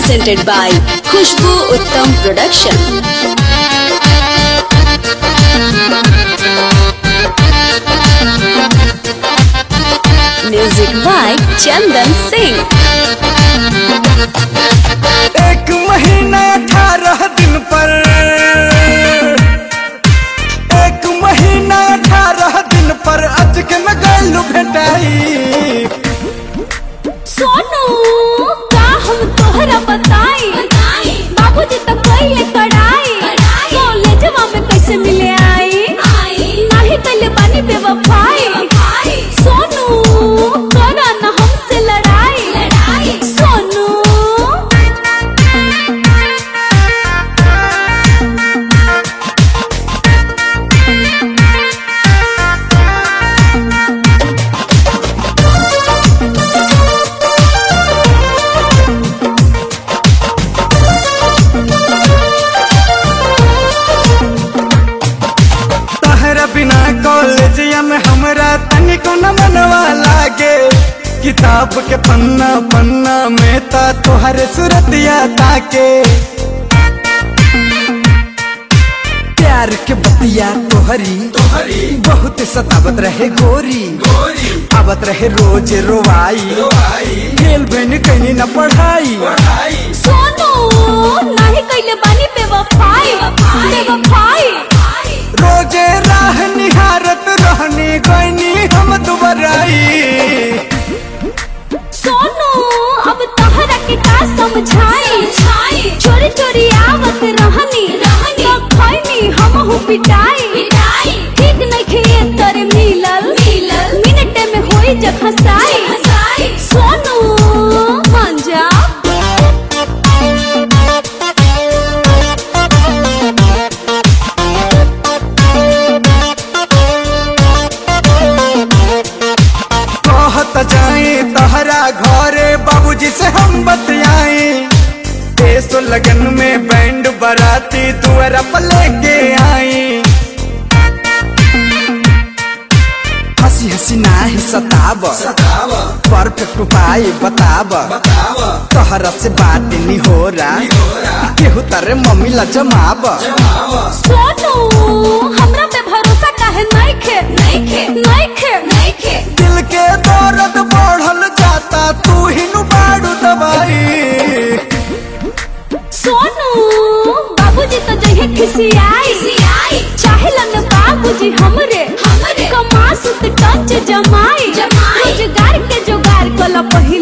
presented by Khushbu Uttam Production. Music by Chandan Singh. एक महीना अठारह दिन पर एक महीना अठारह दिन पर अचक में गलू भेटाई सोनू का हम तोहरा बताई बाबूजी तो कइले कड़ाई कॉलेजवा में कैसे मिले आई नाही कइले बानी बेवफाई सोनू करा ना हमसे लड़ाई सोनू तहरा बिना कॉलेजिया में हमरा तनिको न मनवा लागे किताब के पन्ना पन्ना में ता तोहरे सूरतिया ताके प्यार के बतिया तोहरी तोहरी बहुत सतावत रहे गोरी गोरी आवत रहे रोज रोवाई खेल बन कहीं न पढ़ाई सोनू नाही कइले बानी बेवफाई बेवफाई रोजे राह निहारत रहनी गईनी हम दुबराई सोनू अब तहरा के का समझाई चोरी चोरी आवत रहनी तो खैनी हम पिटाई ठीक नहीं खे तोरे मिलल मिनट में होई जब हंसाई सोनू मान जा कहत जाए तहरा घरे बाबूजी से हम बतियाए देसो लगन में बैंड बराती दुआरा पर लेके आई हंसी हंसी नाही सताब परफेक्ट उपाय बताब तहरा से बात नहीं हो रहा केहू तारे मम्मी ला जमाब सोनू हमरा पे भरोसा काहे नहीं खे नहीं खे नहीं खे नहीं खे दिल के दर्द बढ़ल जाता तू ही नु बाड़ू दवाई सोनू बाबूजी तो जहे खिसियाई चाहेलन बाबूजी हमरे हमरे कमा सुत टंच जमाई रोजगार के जोगार कला पहिल